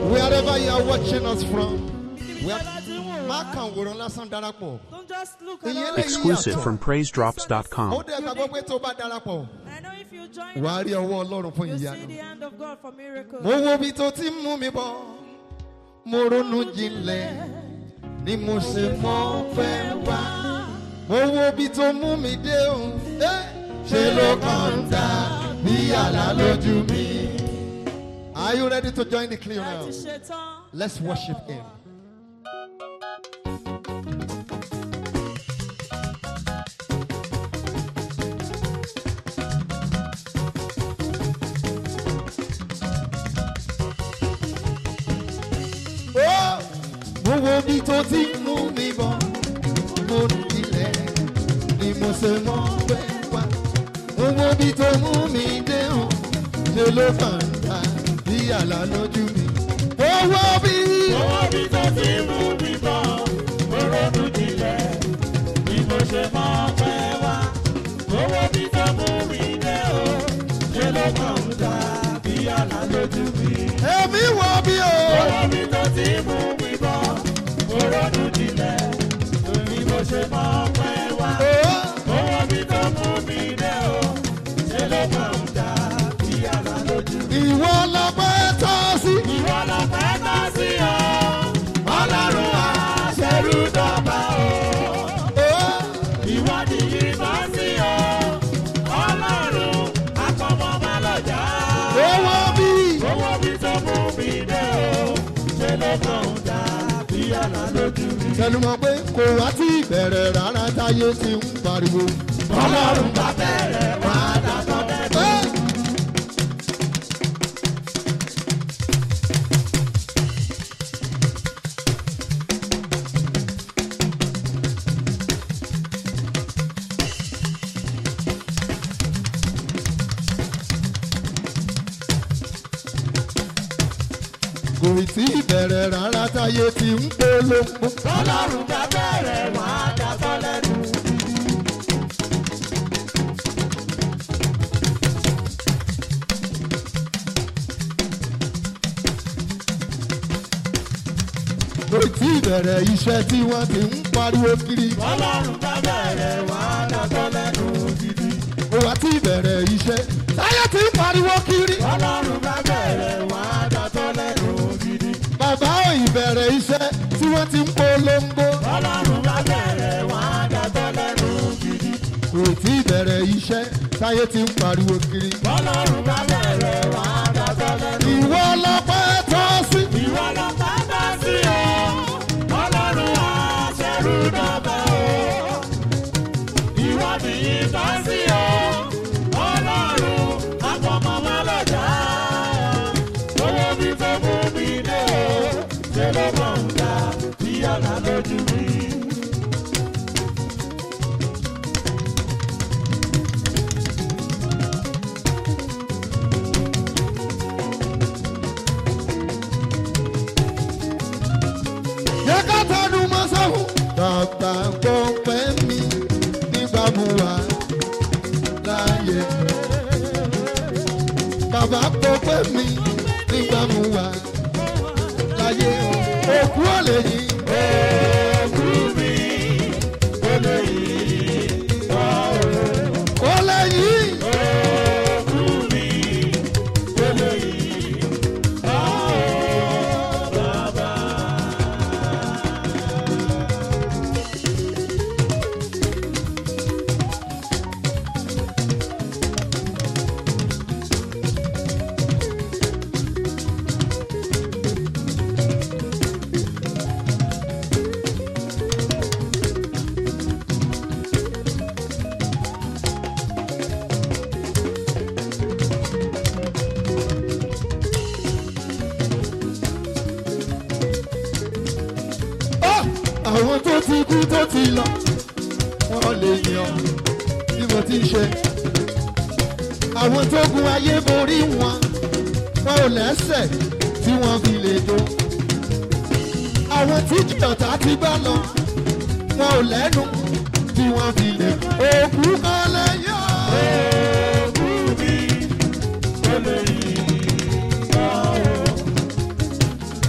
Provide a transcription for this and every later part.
Wherever you are watching us from, Níbi we tí are- ẹ bá ti ń wò má wá. kàn wòran lásán darapọ̀. Don't just look at Ìyẹn us. lè- Exclusive from Ó PraiseDrops.com. dẹ̀ gbàgbọ́ pé tó bá darapọ̀, I know if you join wà á us, rí ọwọ́ Ọlọ́run fún you see ìyanu. the hand of God for miracles. Mo wo ibi tó ti ń mú mi bọ̀, mo ronú jinlẹ̀, ni mo ṣe mọ́ fẹ́ wá. Mo wo ibi tó mú mi dé o, eh, ṣe ló kàn ń dà bí àlá lójú mi. Are you ready to join the clear now? Láti ṣetán. Let's worship Him. Ó, Mo wo bí tó ti ń mú mi bọ̀, mo ní ilẹ̀ ni mo ṣe mọ́ pẹ́ wá. Mo wo bí tó mú mi dé hàn, ṣe ló kàn ń ta bí àlá lójú mi. Mo wo bí. Owó bí tó ti mú mi bọ̀, mo ronú jinlẹ̀, bí mo ṣe mọ́ pẹ́ wá. Owó bí tó mú mi dé o, ṣe ló kàn ń dà bí àlá lójú mi. Èmi wọ bí o. Owó bí tó ti mú mi bọ̀, mo ronú jinlẹ̀, bí mo ṣe mọ́ pẹ́ wá. Owó bí tó mú mi dé o, ṣe ló kàn ń dà bí àlá lójú mi. Ìwọ lọ́pẹ́ tọ́ sí. Ìwọ lọ fẹ́ tọ́ sí o, Ọlọ́run àṣẹrú dọ́gba o. Ìwọ nìyí tọ́ sí o, Ọlọ́run akọmọ má lọ́jà. Owó bí. Owó bí tó mú mi dé o, ṣe ló kàn ń dà bí àlá lójú mi. Tẹnumọ́ pé kò wá tí ìbẹ̀rẹ̀ rárá táyé ti ń pariwo. Ọlọ́run bá bẹ̀rẹ̀ wá dàtọ́ lẹ́nu. Ẹ́! Kò tí ìbẹ̀rẹ̀ rárá táyé ti ń polongo. Ọlọ́run bá bẹ̀rẹ̀ wá dàtọ́ lẹ́nu. Kò tí ìbẹ̀rẹ̀ iṣẹ́ tí wọ́n ti ń pariwo kiri. Ọlọ́run bá bẹ̀rẹ̀ wá dàtọ́ lẹ́nu gidi. Kò wá tí ìbẹ̀rẹ̀ iṣẹ́ táyé ti ń pariwo kiri. Ọlọ́run bá bẹ̀rẹ̀ wá dàtọ́ lẹ́nu gidi. Bàbá ò ìbẹ̀rẹ̀ iṣẹ́ tí wọ́n ti ń polongo. Ọlọ́run bá bẹ̀rẹ̀ wá dàtọ́ lẹ́nu gidi. Kò tí ìbẹ̀rẹ̀ iṣẹ́ táyé ti ń pariwo kiri. Ọlọ́run bá bẹ̀rẹ̀ wá dàtọ́ lẹ́nu. Ìwọ lọ́pẹ́ tọ́ sí. Ìwọ lọ bá bá sí o. Ọlọ́run àṣẹrú dọ́gba o. Ìwọ nìyí bá sí o. Ọlọ́run àpọ̀mọ́ má lọ́jà. Owó bí tó mú mi dé o. Ṣé ló mọ̀ ń ga bí àlá lójú mi? Yẹ ká tẹnu mọ́ sọ́hún. Bàbá gbọ́ pẹ́ mi nígbà mú wa láàyè. Bàbá gbọ́ pẹ́ mi nígbà mú wa láàyè. Òkú ọ̀lẹ yìí. Òkú mi kò lè yí ọ̀rọ̀. Ọ̀lẹ yìí. Òkú mi kò lè yí ọ̀rọ̀ bàbá. Ó, Àwọn tó ti kú tó ti lọ, wọ́n lè yàn bí mo ti ṣe. Àwọn tó gun ayé borí wọn, wọn ò lẹ́sẹ̀ tí wọ́n fi lè jó. Àwọn tí jìyọ̀tà ti gbá lọ, wọn ò lẹ́nu tí wọ́n fi lè. Òkú kan lè yọ. Òkú mi kò lè yí ọ̀rọ̀.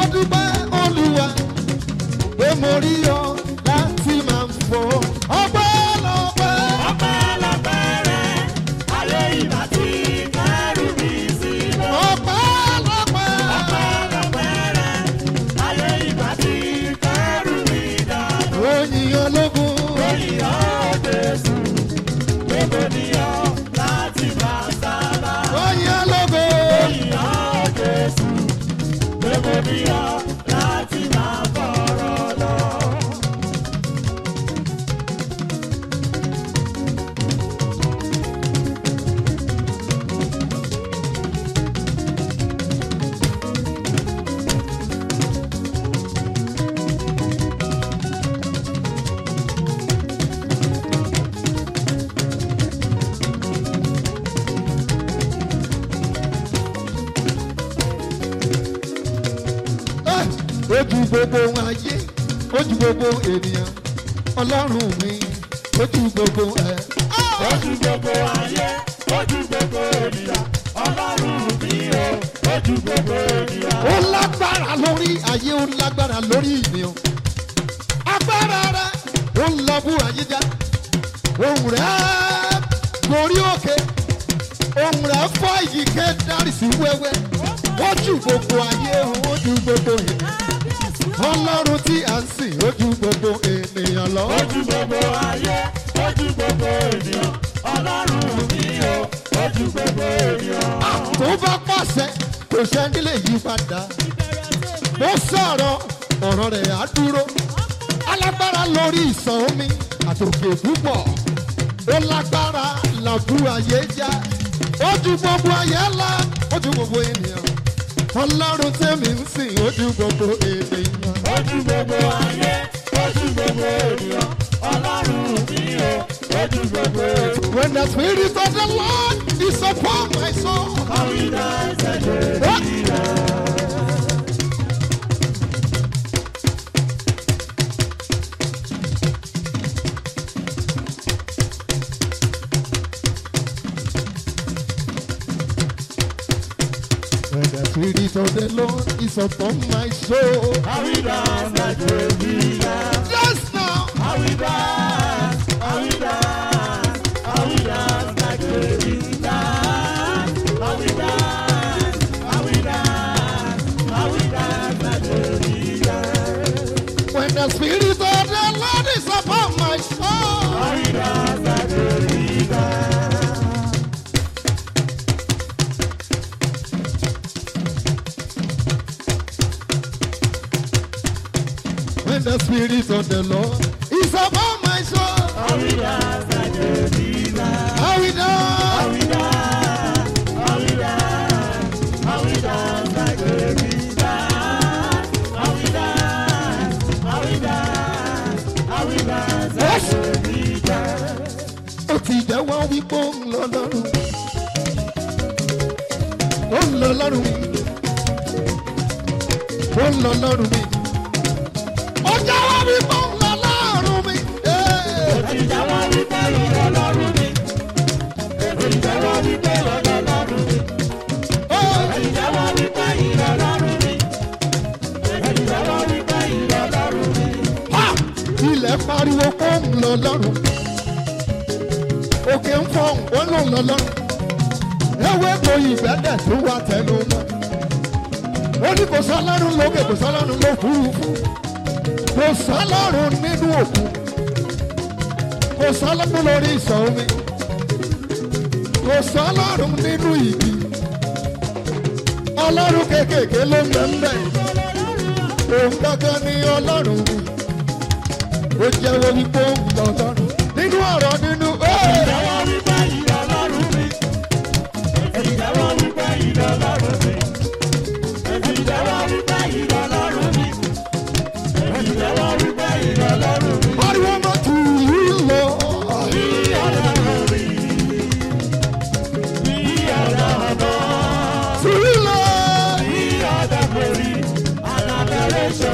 dúpẹ́ olúwa pé mo rí ọ láti máa fọ ọpẹ́ lọ́pẹ́. Ọpẹ́lọpẹ́ rẹ̀, ayé ìbá ti kẹ́rù mi sílẹ̀. ọpẹ́ lọ́pẹ́. Ọpẹ́lọpẹ́ rẹ̀, ayé ìbá ti kẹ́rù mi dànù. oyin ológun. Ìyá Jésù, gbogbo níyọ láti máa sábà. oyin ológun. Ìyá Jésù, gbogbo níyọ láti máa fọ̀rọ̀ lọ. Ẹ́, ojú gbogbo ayé ojú gbogbo ènìyàn ọlọ́run mi ojú gbogbo ẹ̀. Ojú gbogbo ayé, ojú gbogbo ènìyàn, ọlọ́run mi o, ojú gbogbo ènìyàn. ó lágbára lórí ayé ó lágbára lórí ènìyàn agbára rẹ ó ń lọ bú ayé já ohùn rẹ gorí òkè ohùn rẹ fọ ìyíké dárí sí wẹ́wẹ́ ojú gbogbo ayé ojú gbogbo ènìyàn ọlọ́run tí a ń sìn ojú gbogbo ènìyàn lọ. Ojú gbogbo ayé, ojú gbogbo ènìyàn, ọlọ́run mi o, ojú gbogbo ènìyàn. tó bá pàṣẹ kò sẹ́ni lè yí padà mo sọ̀rọ̀ ọ̀rọ̀ rẹ̀ á dúró alágbára lórí ìsàn omi àtòkè púpọ̀ ó lágbára làbú ayé já ojú gbogbo ayé ńlá ojú gbogbo ènìyàn ọlọ́run tẹ̀mí ń sìn ojú gbogbo ènìyàn. Ojú gbogbo ayé, ojú gbogbo ènìyàn, ọlọ́run mi o, ojú gbogbo ènìyàn. When the spirit of the Lord is upon my soul. Àwìdá ẹsẹ̀ lè Oh! When the spirit of the Lord is upon my soul. Àwìdá ẹsẹ̀ lè ríra. Just now. Àwìdá, àwìdá, àwìdá ẹsẹ̀ lè ríra. Àwìdá, àwìdá, àwìdá ẹsẹ̀ lè ríra. When the spirit of the Lord is upon my soul. Àwìdá ẹsẹ̀ lè ríra. When the spirit of the Lord is upon my soul. Àwìdá ẹsẹ̀ lè ríra. How we know? Àwìdá, àwìdá, àwìdá ẹsẹ̀ lè ríra. Àwìdá, àwìdá, àwìdá ẹsẹ̀ lè ríra. ó ti jẹ́wọ́ wípé ó ń lọ lọ́rùn ó ń lọ lọ́rùn mi ó ń lọ lọ́rùn mi ó jẹ́wọ́ wípé ó ń lọ lọ́rùn mi. Ee. Ìjọba wípé ìrọ̀ lọ́rùn mi. Ìjọba wípé ọ̀dọ̀ lọ́rùn mi. Ó. Ìjọba wípé ìrọ̀ lọ́rùn mi. Ìjọba wípé ìrọ̀ lọ́rùn mi. Ha! ilẹ̀ pariwo pé ó ń lọ lọ́rùn òkè ń fọ ó ń lọ lọ́rùn ewé kò ìgbẹ́dẹ̀ tó wà tẹnu mọ́ ó ní kò sọ́lọ́run lókè kò sọ́lọ́run lófurufú kò sọ́lọ́run nínú òkun kò sọ́lọ́run lórí ìsàn omi kò sọ́lọ́run nínú ìdí ọlọ́run kéékèèké ló ń bẹ̀ ń bẹ̀ òun kankan ní ọlọ́run mi ó jẹ́wọ́ wípé ó ń lọ lọ́rùn nínú ọ̀rọ̀ nínú Ìjọba wípé ìrọ̀ lọ́rùn mi. Ìjọba wípé ìrọ̀ lọ́rùn mi. Ìjọba wípé ìrọ̀ lọ́rùn mi. Ìjọba wípé ìrọ̀ lọ́rùn mi. pariwo mọ́ tù yí lọ. Ìrọ̀ lọ́rùn mi. Ìrọ̀ lọ́rùn mi. tù yí lọ.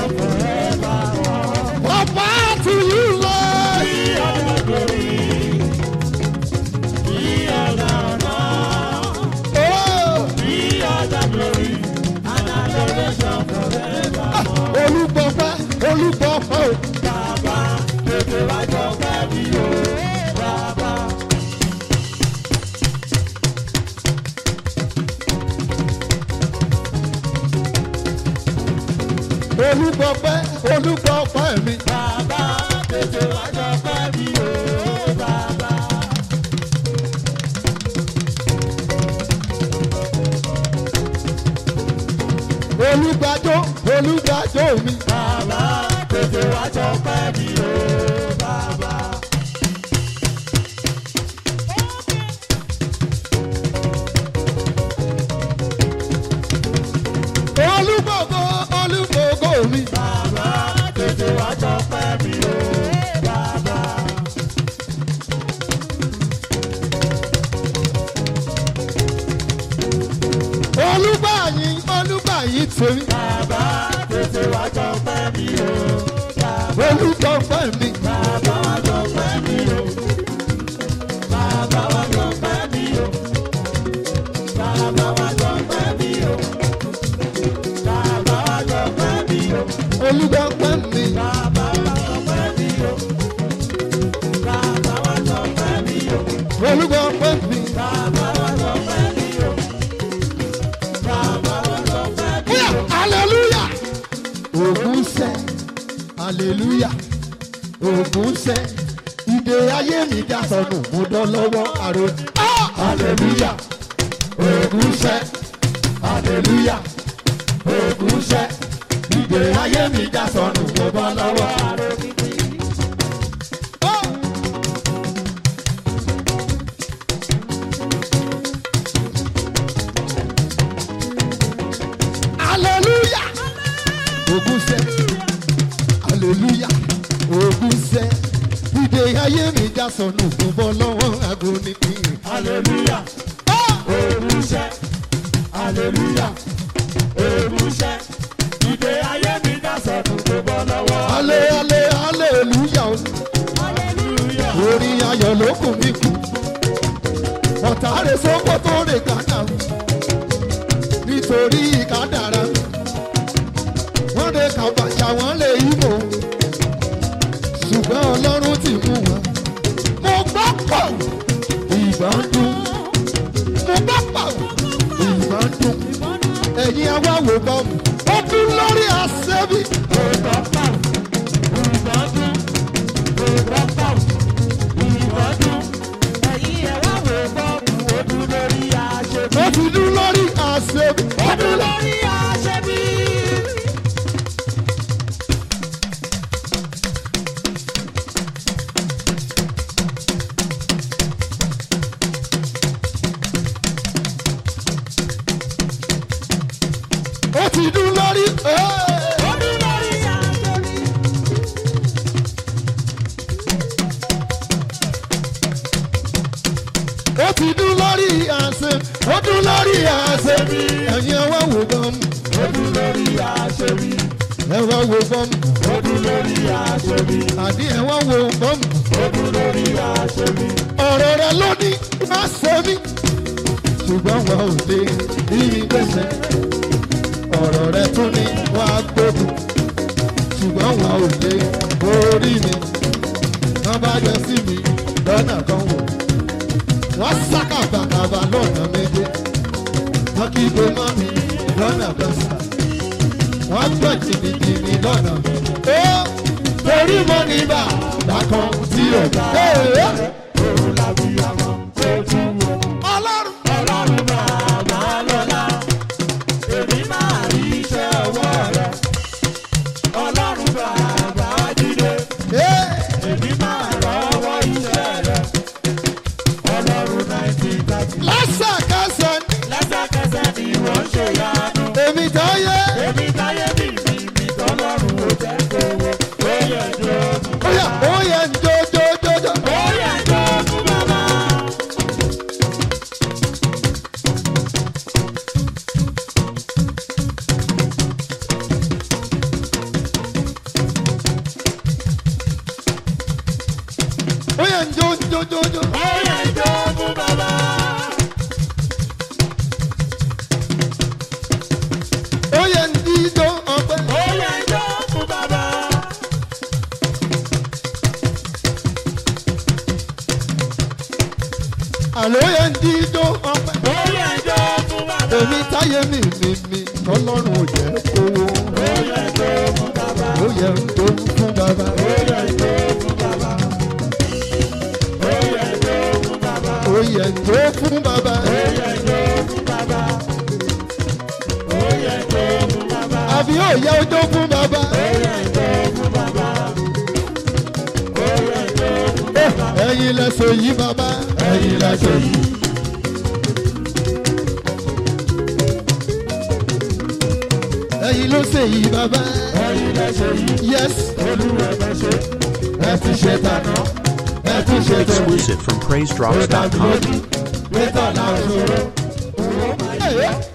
bàbá tù yí lọ. olúgbọpẹ́ olúgbọpẹ́ mi. bàbá tètè wá ṣọpẹ́ mi o bàbá. olùgbàjò olùgbàjò mi. bàbá tètè wá ṣọpẹ́ mi o bàbá. olùgbògo olùgbògo mi. bàbá tètè wá ṣọpẹ́ mi o bàbá. olùgbàyìn olùgbàyìn tèmi. bàbá tètè wá ṣọpẹ́ mi o bàbá. olùgbọpẹ́ mi. bàbá wá ṣọpẹ́ mi o. bàbá wá ṣọpẹ́ mi o. bàbá wá ṣọpẹ́ mi o. bàbá wá ṣọpẹ́ mi o. olùgbọpẹ́ mi. bàbá wá ṣọpẹ́ mi o. bàbá wá ṣọpẹ́ mi o. olùgbọpẹ́ mi. bàbá wá ṣọpẹ́ mi o. bàbá wá ṣọpẹ́ mi Bóyá o. hallelujah. Ògùn sẹ́, hallelujah. Ògùn sẹ́, ìdè ayé mi já sọnù, mo dán lọ́wọ́ àrò. Ah! Hallelujah. Ògùn sẹ́, hallelujah. Ògùn sẹ́, ìdè ayé mi já sọnù, mo bọ́ lọ́wọ́ àrò. Ah! hallelujah ogun sẹ hallelujah ogun sẹ ìdè ayé mi já sọnù mo bọ́ lọ́wọ́ agbóníkì. hallelujah. Èrúṣẹ́, hallelujah, èrúṣẹ́, ìdè ayé mi dá sọ̀tún tó bọ́ lọ́wọ́. ale ale hallelujah o. Hallelujah, orí ayọ̀ ló kù mí kù ọ̀tá rẹ̀ sọ́kọ́ tó rè kàkà nítorí ìkádàrá wọ́n lè kàbàṣà wọ́n lè yíbo ṣùgbọ́n ọlọ́run ti mú wọn. mo gbọ́ pọ̀ ìbọn dún mo gbọ́ pọ̀ ìbọn dún ẹ̀yin awáwo bọ́ọ̀mù ó dún lórí àṣẹ́bí. ìbọn pàm, ìbọn dún, ìbọn pàm, ìbọn dún. Ẹ̀yin ẹ̀ wá wò bọ́ọ̀bù ojú lórí aṣebí. ó ti dún lórí àṣẹ́bí. ó Ojú dún lórí. lórí aṣebí. ó ti dún lórí. ẹ́ẹ̀. Ojú lórí aṣebí. ó ti dún lórí àṣẹ ó dún lórí àṣẹ ẹ̀yin ẹ wá wò bọ́mù Ojú lórí aṣebí. ẹ wá wò bọ́mù Ojú lórí aṣebí. àdí ẹ wá wò bọ́mù Ojú lórí aṣebí. ọ̀rọ̀ rẹ ló ní má ṣe mí ṣùgbọ́n wọn ò lè rí mi gbèsè ọ̀rọ̀ rẹ tún ní wá gbógun ṣùgbọ́n wọn ò lè borí mi wọ́n bá jọ sí mi lọ́nà kan wò wọ́n sákàbàkàbà lọ́nà méje wọ́n kí gbé mọ́ mi lọ́nà kan sà wọ́n gbọ́ jìnnìjìnnì lọ́nà ó torí mo ní bàbá kan tí ò bá. Òun làbí àwọn ojú wo. ọlọ́run Ọlọ́run bàbá lọ́lá. Èmi máa rí iṣẹ́ ọwọ́ rẹ̀. Ọlọ́run bàbá jíde. ẹ́ Èmi máa rọ́wọ́ iṣẹ́ rẹ̀. Ọlọ́run nineteen thirty. lẹ́sẹ̀kẹsẹ̀ ni Lẹ́sẹ̀kẹsẹ̀ ni wọ́n ṣe yanu. èmi táyé Èmi táyé mi mi mi tọ́lọ́run ò jẹ́ kówó. Ó yẹ jókòó. ó yẹ ó yẹ ń jó jó jó jó. Ó yẹ jókòó bàbá. ó yẹ ń jó jó jó jó. Ó yẹ jókòó bàbá. ó yẹ ń dídó ọpẹ́. Ó yẹ jókòó bàbá. àlọ́ ó yẹ ń dídó ọpẹ́. Ó yẹ jókòó bàbá. èmi táyé mi mi mi tọ́lọ́run ò jẹ́ kówó. Ó yẹ jókòó yẹ ojú fún bàbá. ẹ̀yin lẹ́sọ̀ yìí bàbá. ẹ̀yin lẹ́sọ̀ yìí. ẹ̀yin ló ṣe yìí bàbá. yes. ẹ ti ṣe tànà ẹ ti ṣe tòun. Exclusive from PraiseDrops.com. Wait on our show. Hey, yeah.